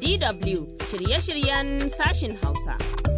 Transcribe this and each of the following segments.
DW shirye-shiryen sashin Hausa.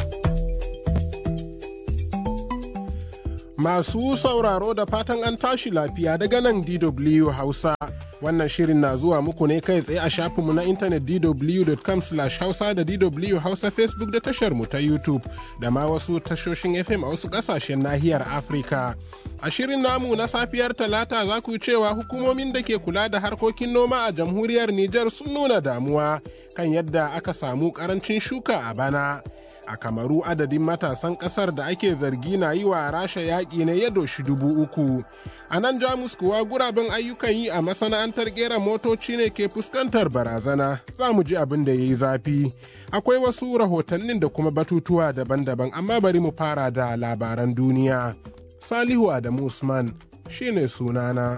Masu sauraro da fatan an tashi lafiya daga nan DW Hausa. Wannan shirin na zuwa muku ne kai tsaye a shafinmu na intanet dw.com hausa da DW Hausa Facebook da tashar mu ta YouTube da ma wasu tashoshin FM a wasu ƙasashen nahiyar Afirka. A shirin namu na safiyar Talata za ku cewa hukumomin da ke kula da harkokin noma a jamhuriyar Nijar sun nuna damuwa kan yadda aka samu ƙarancin shuka a bana. a kamaru adadin matasan kasar da ake zargi na yi wa rasha yaƙi ne ya doshi dubu uku a nan jamus kuwa guraben ayyukan yi a masana'antar kera motoci ne ke fuskantar barazana za mu ji abin da ya yi zafi akwai wasu rahotannin da kuma batutuwa daban-daban amma bari mu fara da labaran duniya salihu adamu usman shine sunana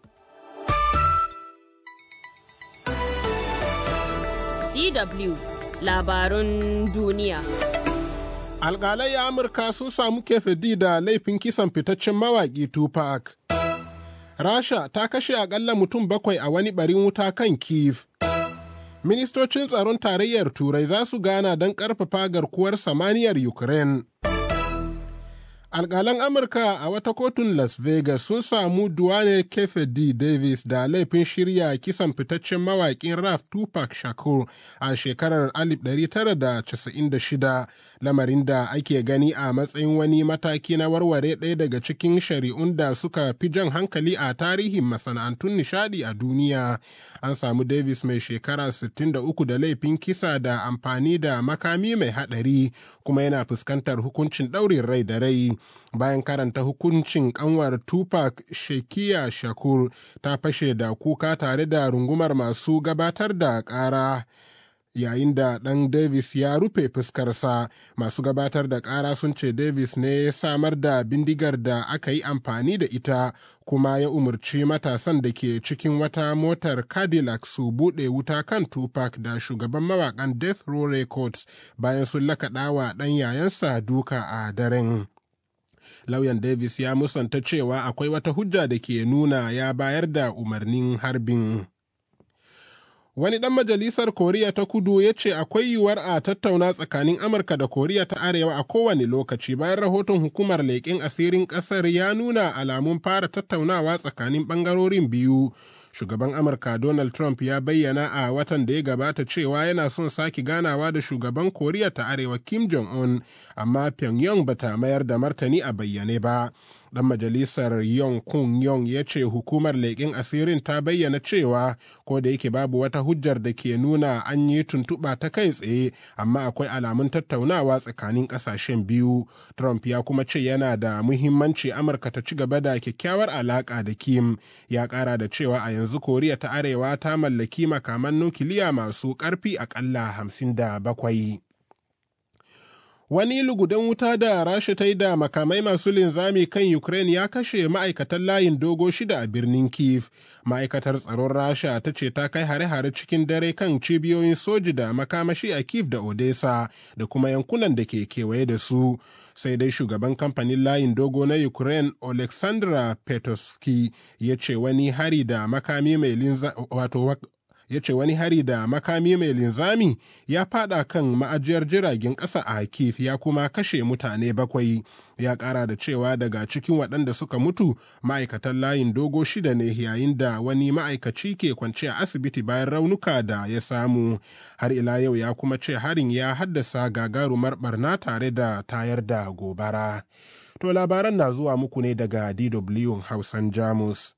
DW labarun duniya. alƙalai a amurka sun samu kefedi da laifin kisan fitaccen mawaƙi tupac rasha ta kashe akalla mutum bakwai a wani barin wuta kan kiev ministocin tsaron tarayyar turai za su gana don ƙarfafa garkuwar samaniyar ukraine alƙalan amurka a wata kotun las vegas sun samu duane kefedi davis da laifin shirya kisan fitaccen mawaƙin raf tupac shakur a shekarar 1996 lamarin da ake gani a matsayin wani mataki na warware ɗaya daga cikin shari'un da suka fi jan hankali a tarihin masana'antun nishadi a duniya an samu davis mai shekara 63 da laifin kisa da amfani da makami mai haɗari kuma yana fuskantar hukuncin ɗaurin rai da rai bayan karanta hukuncin kanwar tupac shekiya shakur ta fashe da kuka tare da rungumar masu gabatar da ƙara yayin da ɗan Davis ya rufe fuskarsa masu gabatar da ƙara sun ce Davis ne ya samar da bindigar da aka yi amfani da ita kuma ya umarci matasan da ke cikin wata motar Cadillac su buɗe wuta kan Tupac da shugaban mawaƙan Death Row Records bayan sun lakaɗa wa ɗan yayansa duka a daren. Lauyan Davis ya musanta cewa akwai wata hujja da ke nuna ya bayar da umarnin harbin. Wani ɗan majalisar Koriya ta kudu ya ce akwai yiwuwar a tattauna tsakanin Amurka da Koriya ta Arewa a kowane lokaci bayan rahoton hukumar leƙen asirin ƙasar ya nuna alamun fara tattaunawa tsakanin ɓangarorin biyu. Shugaban Amurka Donald Trump ya bayyana a watan da ya gabata cewa yana son sake ganawa da shugaban Koriya ta Arewa Kim Jong-un, amma Pyongyang bata mayar da martani a bayyane ba. dan majalisar Yong Kun Yong ya ce hukumar leƙen asirin ta bayyana cewa ko da yake babu wata hujjar da ke nuna an yi tuntuɓa ta kai tsaye amma akwai alamun tattaunawa tsakanin ƙasashen biyu. Trump ya kuma ce yana da muhimmanci Amurka ta ci gaba da kyakkyawar alaƙa da Kim. Ya ƙara da cewa a yanzu Koriya ta Arewa ta mallaki makaman nukiliya masu ƙarfi aƙalla hamsin da bakwai. Wani lugudan wuta da Rasha ta yi da makamai masu linzami kan Ukraine ya kashe ma'aikatan layin dogo shida a birnin Kiev. Ma'aikatar tsaron Rasha ta ce ta kai hare-hare cikin dare kan cibiyoyin soji da makamashi a Kiev da Odessa da kuma yankunan da ke kewaye da su. Sai dai shugaban kamfanin layin dogo na Ukraine Alexandra Petoski ya ce wani hari da makami mai linza wato ya ce wani hari da makami mai linzami ya fada kan ma'ajiyar jiragen ƙasa a Kiev ya kuma kashe mutane bakwai. Ya ƙara da cewa daga cikin waɗanda suka mutu ma'aikatan layin dogo shida ne yayin da wani ma'aikaci ke kwance a asibiti bayan raunuka da ya samu. Har ila yau ya kuma ce harin ya haddasa gagarumar barna tare da tayar da gobara. To labaran na zuwa muku ne daga DW Hausan Jamus.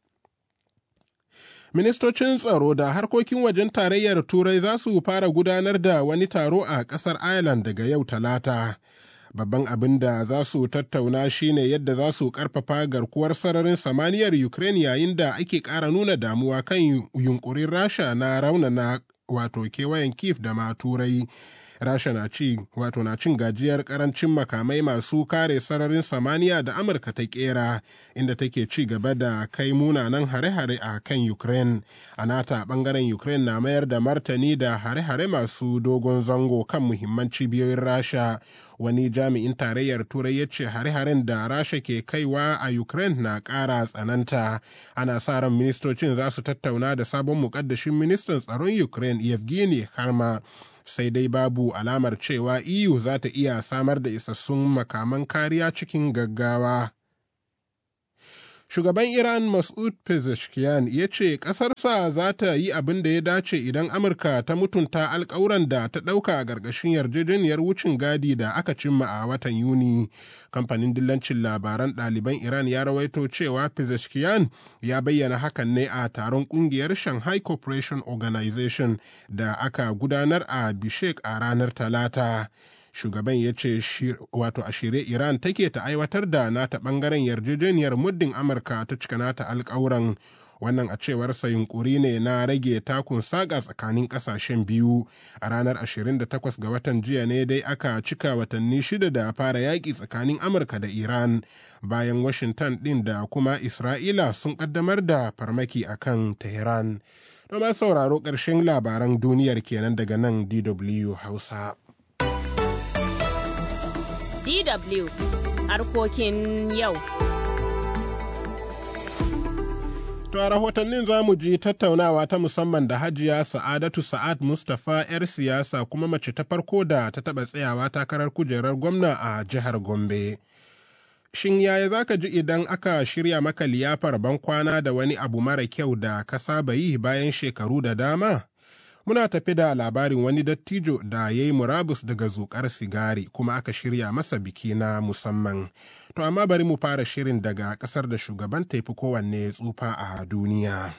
ministocin tsaro da harkokin wajen tarayyar turai za su fara gudanar da wani taro a ƙasar ireland daga yau talata babban abin da za su tattauna shine yadda za su karfafa garkuwar sararin samaniyar ukraine yayin da ake ƙara nuna damuwa kan yunkurin rasha na raunana wato kewayen kif da ma turai rasha na ci wato na cin gajiyar karancin makamai masu kare sararin samaniya da amurka ta kera inda take ci gaba da kai munanan hare-hare a kan ukraine a nata bangaren ukraine na mayar da martani da hare-hare masu dogon zango kan muhimman cibiyoyin rasha wani jami'in tarayyar turai ya ce hare-haren da rasha ke kaiwa a ukraine na ƙara tsananta ana sa ran ministocin za su tattauna da sabon mukaddashin ministan tsaron ukraine yevgeny harma sai dai babu alamar cewa EU za ta iya samar da isassun makaman kariya cikin gaggawa. Shugaban Iran Mas'ud Pezeshkian ya ce ƙasarsa za ta yi abin da ya dace idan Amurka ta mutunta alkawuran da ta ɗauka a ƙarƙashin yarjejeniyar wucin gadi da aka cimma a watan Yuni. Kamfanin dillancin labaran ɗaliban Iran ya rawaito cewa Pezeshkian ya bayyana hakan ne a taron ƙungiyar Shanghai Cooperation Organization da aka gudanar a Bishek a ranar Talata. shugaban ya ce wato a shirye iran take ta aiwatar da nata bangaren yarjejeniyar muddin amurka ta cika nata alkawuran wannan a cewar sa yunkuri ne na rage takun saga tsakanin kasashen biyu a ranar 28 ga watan jiya ne dai aka cika watanni shida da fara yaƙi tsakanin amurka da iran bayan washington ɗin da kuma isra'ila sun ƙaddamar da farmaki akan tehran domin sauraro ƙarshen labaran duniyar kenan daga nan dw hausa DW harkokin yau. To a rahotannin za mu ji tattaunawa ta musamman da Hajiya Sa'adatu Sa'ad Mustapha 'yar siyasa kuma mace ta farko da ta taɓa tsayawa takarar kujerar gwamna a jihar Gombe. Shin yaya za ka ji idan aka shirya maka liyafar bankwana da wani abu mara kyau da ka saba yi bayan shekaru da dama? muna tafi da labarin wani dattijo da ya yi murabus daga zukar sigari kuma aka shirya masa biki na musamman. To amma bari mu fara shirin daga kasar da shugaban taifi kowanne tsufa a duniya.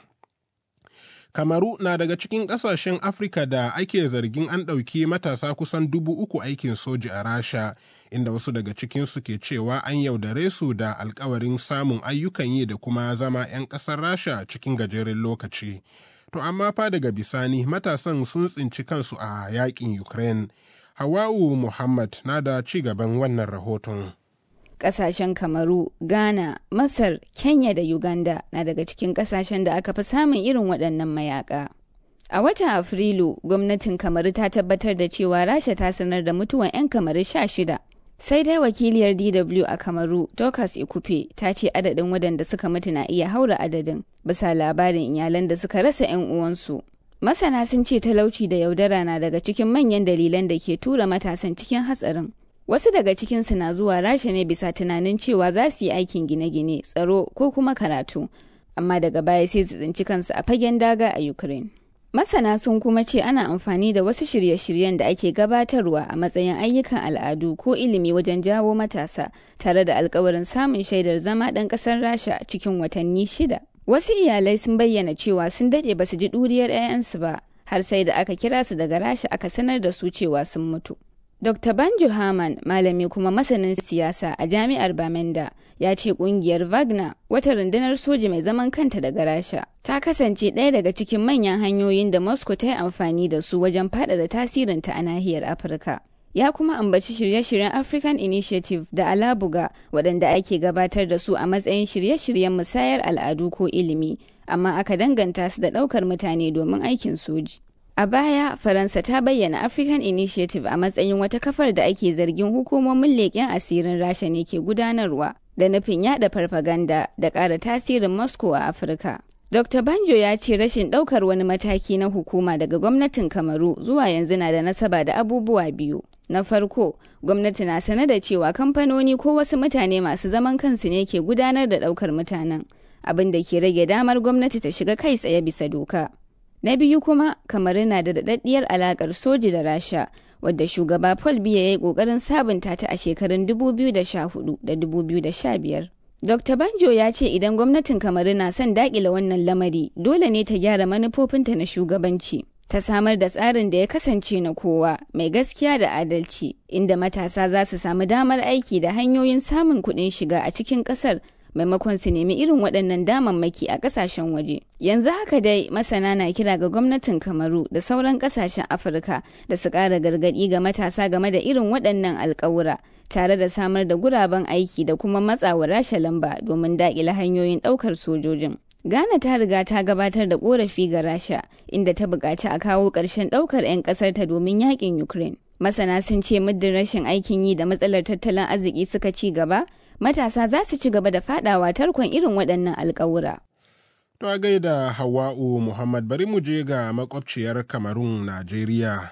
Kamaru na daga cikin ƙasashen Afirka da ake zargin an ɗauki matasa kusan dubu uku aikin soji a Rasha, inda wasu daga cikinsu ke cewa an yaudare su da alkawarin samun ayyukan yi da kuma zama 'yan ƙasar Rasha cikin gajeren lokaci. To amma fa daga bisani matasan sun tsinci kansu a yakin Ukraine. Hawa'u Muhammad na da ci gaban wannan rahoton. Ƙasashen Kamaru, Ghana, Masar, Kenya da Uganda na daga cikin ƙasashen da aka fi samun irin waɗannan mayaka. A watan Afrilu, gwamnatin Kamaru ta tabbatar da cewa Rasha ta sanar da mutuwan 'yan Kamaru sha shida. Sai dai wakiliyar DW a Kamaru, Dorcas Ikupe, ta ce adadin waɗanda suka mutu na iya haura adadin, bisa labarin iyalan da suka rasa 'yan uwansu. Masana sun ce talauci da yaudara na daga cikin manyan dalilan da ke tura matasan cikin hatsarin. Wasu daga cikinsu na zuwa rasha ne bisa tunanin cewa za su yi aikin gine-gine, tsaro ko kuma karatu, amma daga baya sai su tsinci kansu a fagen daga a Ukraine. Masana sun kuma ce ana amfani da wasu shirye-shiryen da ake gabatarwa a matsayin ayyukan al'adu ko ilimi wajen jawo matasa tare da alkawarin samun shaidar zama ɗan ƙasar Rasha cikin watanni shida. Wasu iyalai sun bayyana cewa sun daɗe ba su ji ɗuriyar 'ya'yansu ba, har sai da aka kira su daga Rasha aka sanar da su cewa sun mutu. Dr. Banjo Haman, malami kuma masanin siyasa a jami'ar Bamenda, ya ce kungiyar Wagner, wata rundunar soji mai zaman kanta daga Rasha, ta kasance ɗaya daga cikin manyan hanyoyin da Moscow ta yi amfani da su wajen faɗaɗa tasirinta a nahiyar Afirka. Ya kuma ambaci shirye-shiryen African Initiative da Alabuga waɗanda ake gabatar da su a matsayin shirye-shiryen musayar al'adu ko ilimi, amma aka danganta su da ɗaukar mutane domin aikin soji. A baya, Faransa ta bayyana African Initiative a matsayin wata kafar da ake zargin hukumomin leƙen asirin Rasha ne ke gudanarwa da nufin yada farfaganda da ƙara tasirin Moscow a Afirka. Dr. Banjo ya ce rashin ɗaukar wani mataki na hukuma daga gwamnatin Kamaru zuwa yanzu na da nasaba da abubuwa biyu. Na farko, gwamnati na sane da cewa kamfanoni ko wasu mutane masu zaman kansu ne ke gudanar da ɗaukar mutanen, abin da ke rage damar gwamnati ta shiga kai tsaye bisa doka. Na biyu kuma, kamar na da daɗaɗɗiyar alaƙar soji da Rasha, wadda shugaba Paul Biya ya yi ƙoƙarin sabunta ta a shekarun 2014 da 2015. Dr. Banjo ya ce idan gwamnatin Kamaru na son daƙile wannan lamari, dole ne ta gyara manufofinta na shugabanci. Ta samar da tsarin da ya kasance na kowa, mai gaskiya da adalci, inda matasa za su samu damar aiki da hanyoyin samun kuɗin shiga a cikin ƙasar maimakon su nemi irin waɗannan damammaki a ƙasashen waje. Yanzu haka dai masana na kira ga gwamnatin Kamaru da sauran ƙasashen Afirka da su ƙara gargaɗi ga matasa game da irin waɗannan alƙawura tare da samar da guraben aiki da kuma matsawa rasha lamba domin daƙile hanyoyin ɗaukar sojojin. Ghana ta riga ta gabatar da ƙorafi ga Rasha inda ta buƙaci a kawo ƙarshen ɗaukar 'yan ƙasarta domin yaƙin Ukraine. Masana sun ce muddin rashin aikin yi da matsalar tattalin arziki suka ci gaba, matasa za su ci gaba da fadawa tarkon irin waɗannan alƙawura. To a gaida Hawa'u Muhammad bari mu je ga makwabciyar Kamarun Najeriya.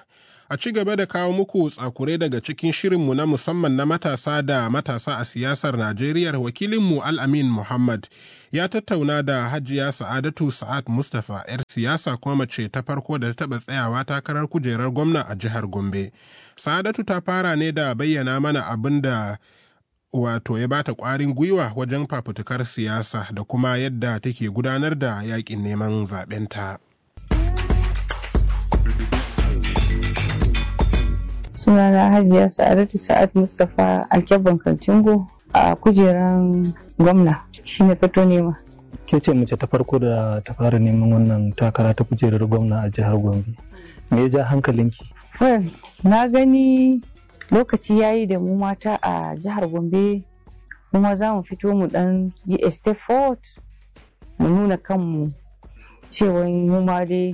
a ci gaba da kawo muku tsakure daga cikin shirinmu na musamman na matasa da matasa a siyasar Najeriya wakilinmu Al-Amin Muhammad ya tattauna da Hajiya Sa'adatu Sa'ad Mustapha 'yar siyasa kuma mace ta farko da ta taɓa tsayawa takarar kujerar gwamna a jihar Gombe. Sa'adatu ta fara ne da bayyana mana abin da wato ya bata ƙwarin gwiwa wajen fafutukar siyasa da kuma yadda take gudanar da yaƙin neman zaɓenta. sunana hajiya sa'adatu sa'ad mustapha alkyabban kaltungo a kujeran gwamna shine fito nema ke ce mace ta farko da ta fara neman wannan takara ta kujerar gwamna a jihar gombe me ya ja hankalinki well na gani lokaci ya yi da mu mata a jihar gombe kuma za mu fito mu dan yi a step forward mu nuna kanmu cewa mu ma dai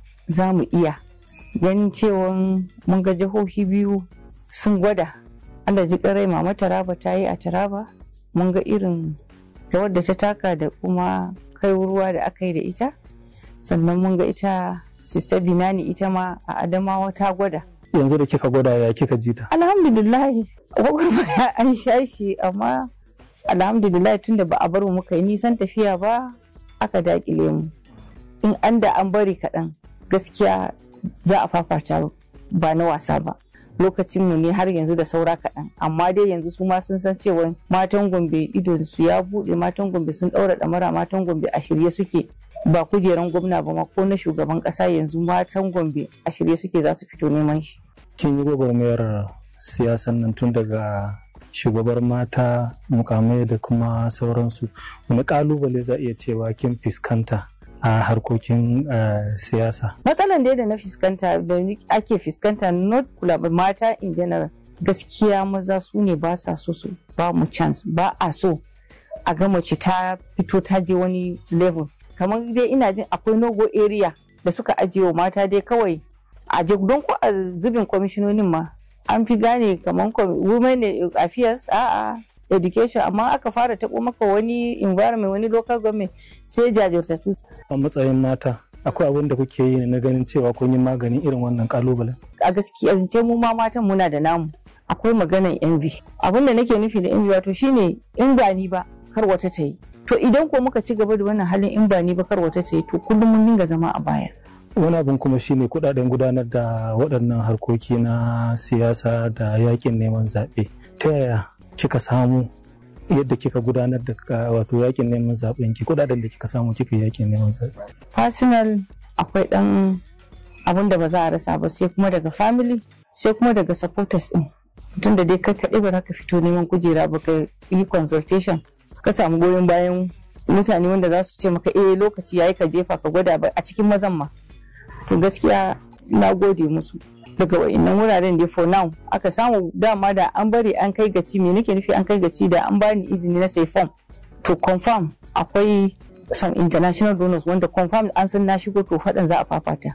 za mu iya ganin cewa mun ga jihohi biyu sun gwada Allah ji karai mama taraba ta yi a taraba mun ga irin rawar da ta taka da kuma kai ruwa da aka yi da ita sannan mun ga ita sista binani ita ma a adamawa ta gwada yanzu da kika gwada ya kika ji ta alhamdulillah gwagwarmaya an sha shi amma alhamdulillah tunda ba a bar mu muka yi nisan tafiya ba aka dakile mu in an da an bari kaɗan gaskiya za a fafata ba na wasa ba lokacin mu ne har yanzu da saura kaɗan amma dai yanzu su ma sun san cewa matan gombe idon su ya buɗe matan gombe sun ɗaura ɗamara matan gombe a shirye suke ba kujeran gwamna ba ma ko na shugaban ƙasa yanzu matan gombe a shirye suke za su fito neman shi kin yi gwagwarmayar siyasan nan tun daga shugabar mata mukamai da kuma sauransu wani kalubale za iya cewa kin fuskanta a harkokin siyasa. Matsalan da na fuskanta da ake fuskanta not kula mata in general gaskiya maza su ne ba sa so su ba mu chance ba a so a ga mace ta fito ta je wani level kamar dai ina jin akwai nogo area da suka ajiye wa mata dai kawai a je don ko a zubin kwamishinonin ma an fi gane kamar women affairs a'a education amma aka fara taɓo maka wani environment wani local government sai jajirtattu. a matsayin mata akwai abin da kuke yi na ganin cewa kun yi maganin irin wannan kalubalen a gaskiya zance mu ma matan muna da namu akwai maganan envy abin da nake nufi da envy wato shine in ba ni ba kar wata ta yi to idan ko muka ci gaba da wannan halin in ba ni ba kar wata ta yi to kullum mun dinga zama a baya wani abin kuma shine kudaden gudanar da waɗannan harkoki na siyasa da yakin neman zaɓe ta yaya kika samu yadda kika gudanar da wato yakin neman zaɓen ki kudaden da kika samu kika yakin neman zaɓe personal akwai ɗan abin da ba za a rasa ba sai kuma daga family sai kuma daga supporters ɗin tun da dai kai kaɗai ba za ka fito neman kujera ba ka yi consultation ka samu goyon bayan mutane wanda za su ce maka eh lokaci yayi ka jefa ka gwada ba a cikin mazan ma to gaskiya na gode musu daga wa'annan wuraren da for now aka samu dama da an bari an kai gaci me nake nufi an kai gaci da an bani izini na sai form to confirm akwai some international donors wanda confirm an san na shigo to faɗan za a fafata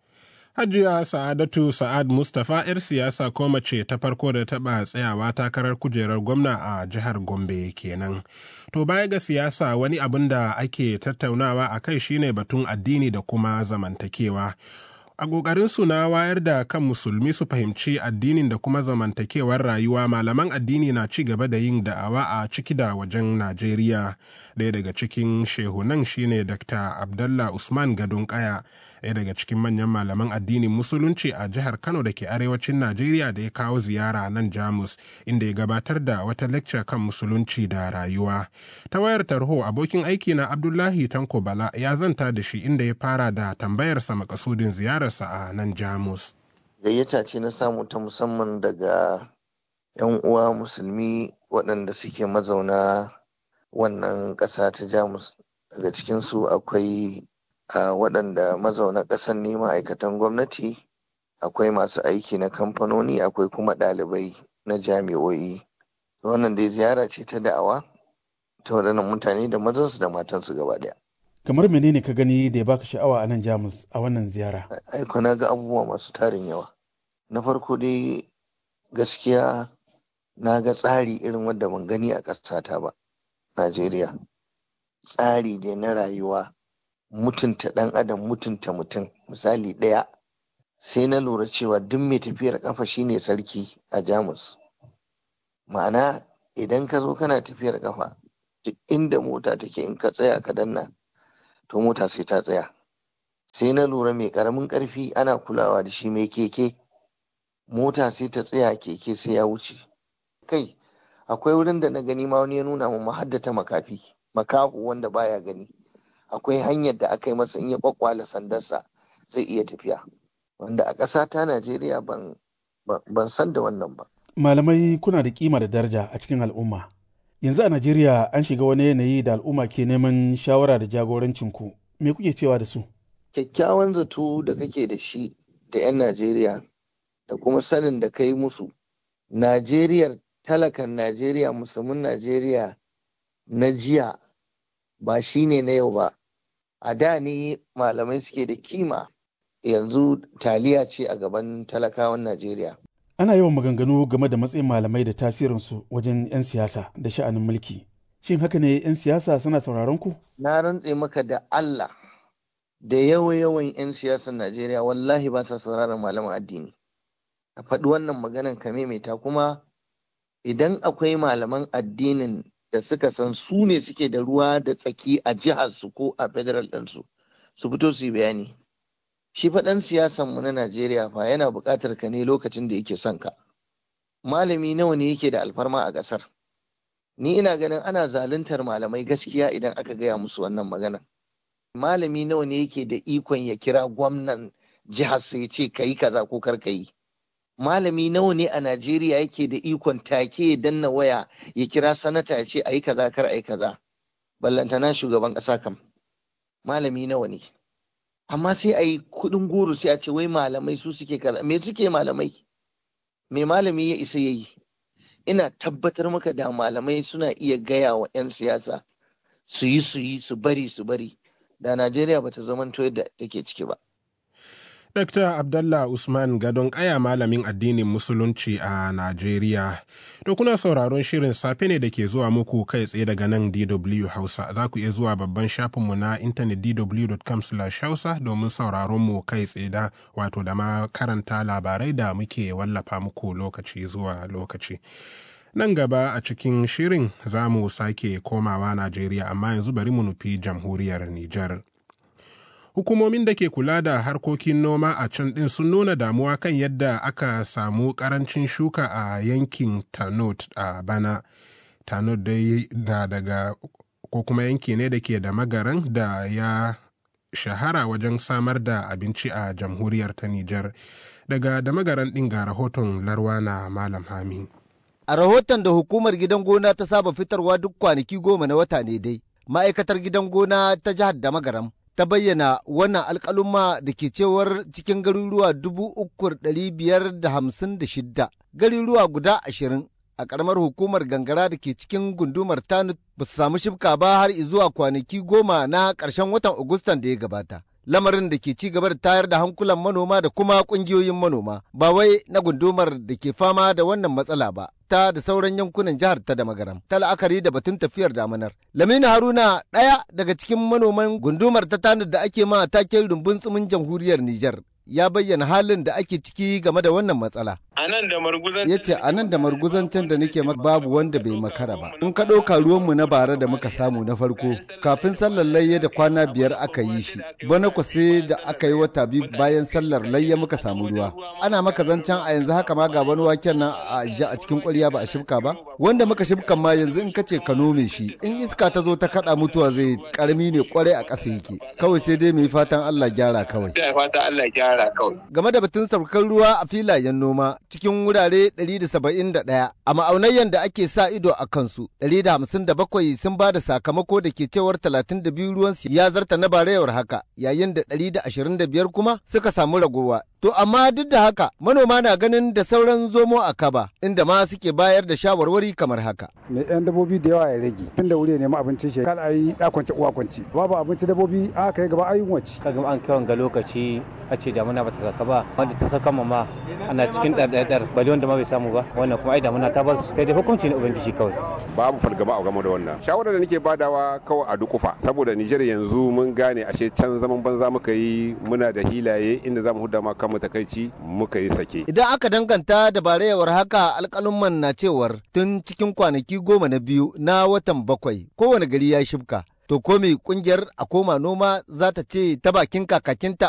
Hajiya Sa'adatu Sa'ad Mustapha 'yar siyasa ko mace ta farko da taɓa tsayawa takarar kujerar gwamna a jihar Gombe kenan. To baya ga siyasa wani abin da ake tattaunawa a kai shine batun addini da kuma zamantakewa. a ƙoƙarinsu na wayar da kan musulmi su fahimci addinin da kuma zamantakewar rayuwa malaman addini na ci gaba da yin da'awa a ciki da wajen najeriya ɗaya daga cikin shehunan shine dr abdallah usman gadon kaya ɗaya daga cikin manyan malaman addinin musulunci a jihar kano da ke arewacin najeriya da ya kawo ziyara nan jamus inda ya gabatar da wata lecture kan musulunci da rayuwa ta wayar tarho abokin aiki na abdullahi tanko bala ya zanta da shi inda ya fara da tambayarsa makasudin ziyarar sa a nan Jamus. Gayyata ce na samu ta musamman daga 'yan uwa musulmi waɗanda suke mazauna wannan ƙasa ta Jamus. Daga cikinsu akwai waɗanda mazauna ƙasar ne ma'aikatan gwamnati, akwai masu aiki na kamfanoni, akwai kuma ɗalibai na jami'o'i. Wannan dai ziyara ce ta da'awa ta waɗannan mutane da mazansu da matansu gaba ɗaya. kamar menene ka gani da ya baka sha'awa a nan jamus a wannan ziyara aiko na ga abubuwa masu tarin yawa na farko dai gaskiya na ga tsari irin wanda ban gani a ƙasata ba najeriya tsari ne na rayuwa mutunta ɗan adam mutunta mutum misali ɗaya sai na lura cewa duk mai tafiyar kafa shine sarki a jamus ma'ana idan ka zo kana tafiyar kafa duk inda mota take in ka tsaya ka danna to mota sai ta tsaya sai na lura mai karamin karfi ana kulawa da shi mai keke mota sai ta tsaya keke sai ya wuce kai akwai wurin da na gani ma wani ya nuna mu haddata makafi makahu wanda baya gani akwai hanyar da aka yi masa in ya kwakwala sandarsa zai iya tafiya wanda a ƙasa ta najeriya ban ban san da wannan ba malamai kuna da kima da daraja a cikin al'umma yanzu a najeriya an shiga wani yanayi da al'umma ke neman shawara da jagorancin ku me kuke cewa da su kyakkyawan zato da kake da shi da 'yan najeriya da kuma sanin da kai musu najeriyar talakan najeriya musulmin najeriya na jiya ba shi ne na yau ba a da ne malamai suke da kima yanzu taliya ce a gaban talakawan najeriya ana yawan maganganu game da matsayin malamai da tasirinsu wajen 'yan siyasa da sha'anin mulki shin haka ne 'yan siyasa suna sauraron ku na rantse maka da allah da yawa-yawan 'yan siyasar najeriya wallahi ba sa sauraron malaman addini a faɗi wannan maganan ka maimaita kuma idan akwai malaman addinin da suka san su ne suke da ruwa da tsaki a jiharsu ko a federal ɗinsu su fito su yi bayani shi faɗan siyasan mu na najeriya fa yana buƙatar ka ne lokacin da yake son ka malami nawa ne yake da alfarma a ƙasar ni ina ganin ana zaluntar malamai gaskiya idan aka gaya musu wannan magana malami nawa ne yake da ikon ya kira gwamnan jihar su ya ce ka yi kaza ko kar ka yi malami nawa ne a Najeriya yake da ikon take ya danna waya ya kira sanata ya ce ayi kaza kar ayi kaza ballantana shugaban ƙasa kam malami nawa ne amma sai a yi kuɗin goro sai a ce wai malamai su suke kaza me suke malamai me malami ya isa ya yi ina tabbatar maka da malamai suna iya gaya wa 'yan siyasa su yi su yi su bari su bari da najeriya bata zamanto yadda take ciki ba Dr. Abdallah Usman Gadon Kaya malamin addinin Musulunci a Najeriya. To kuna sauraron shirin safe ne da ke zuwa muku kai tsaye daga nan DW Hausa. Za ku iya zuwa babban shafinmu na intanet dw.com hausa domin sauraron mu kai tsaye da wato da ma karanta labarai da muke wallafa muku lokaci zuwa lokaci. Nan gaba a cikin shirin za mu sake komawa Najeriya amma yanzu bari mu nufi jamhuriyar Nijar. hukumomin da ke kula da harkokin noma a can ɗin sun nuna damuwa kan yadda aka samu ƙarancin shuka a yankin tanot a bana tanot dai da daga ko kuma yanki ne da ke da magaran da ya shahara wajen samar da abinci a jamhuriyar ta nijar daga da magaran ɗin ga rahoton larwana malam hami a rahoton da hukumar gidan gona ta saba fitarwa duk kwanaki goma na wata ne dai ma'aikatar gidan gona ta jihar da magaram ta bayyana wannan alkaluma da ke cewar cikin garuruwa dubu uku biyar da hamsin da shidda garuruwa guda ashirin a ƙaramar hukumar gangara da ke cikin gundumar tanut ba su samu shifka ba har zuwa kwanaki goma na ƙarshen watan agustan da ya gabata lamarin da ke ci gaba da tayar da hankulan manoma da kuma ƙungiyoyin manoma ba wai na gundumar da ke fama da wannan matsala ba ta da sauran yankunan jihar ta da magaram ta la'akari da batun tafiyar damanar. Laminu Haruna ɗaya daga cikin manoman gundumar ta tanar da ake ma taken rumbun tsumin jamhuriyar Nijar ya bayyana halin da ake ciki game da wannan matsala. ya ce a nan da marguzancen da nake maka babu wanda bai makara ba in ka ɗauka ruwanmu na bara da muka samu na farko kafin sallar layya da kwana biyar aka yi shi bana ku sai da aka yi wata biyu bayan sallar layya muka samu ruwa ana maka zancen a yanzu haka ma ga wani waken nan a a cikin ƙwarya ba a shibka ba wanda muka shibkan ma yanzu in ka ce ka nome shi in iska ta zo ta kaɗa mutuwa zai karami ne kwarai a ƙasa yake kawai sai dai mu yi fatan Allah gyara kawai game da batun saukar ruwa a filayen noma cikin wurare 171 a ma'aunayyan da ake sa ido a kansu 157 sun ba da sakamako da ke cewar 32 ruwan ya zarta na barayawar haka yayin da 125 kuma suka samu ragowa To amma duk da haka manoma na ganin da sauran zomo a kaba inda ma suke bayar da shawarwari kamar haka. Mai yan dabobi da yawa ya rage tun da wuri ya nemi abincin shi kada a yi ɗakwanci uwa kwanci babu abinci dabobi a kai gaba ayyun wace. Kaga an kai ga lokaci a ce damuna ba ta saka ba wanda ta saka ma ana cikin ɗarɗar dar bali wanda ma bai samu ba wannan kuma ai damuna ta bar su sai dai hukunci ne ubangiji kawai babu fargaba a game da wannan shawarar da nake badawa kawai a dukufa saboda Nijar yanzu mun gane ashe can zaman banza muka yi muna da hilaye inda zamu hudda ma kanmu takaici muka yi sake idan aka danganta da barayawar haka alƙalumman na cewar tun cikin kwanaki goma na biyu na watan bakwai kowane gari ya shibka to ko me kungiyar a koma noma za ta ce ta bakin kakakinta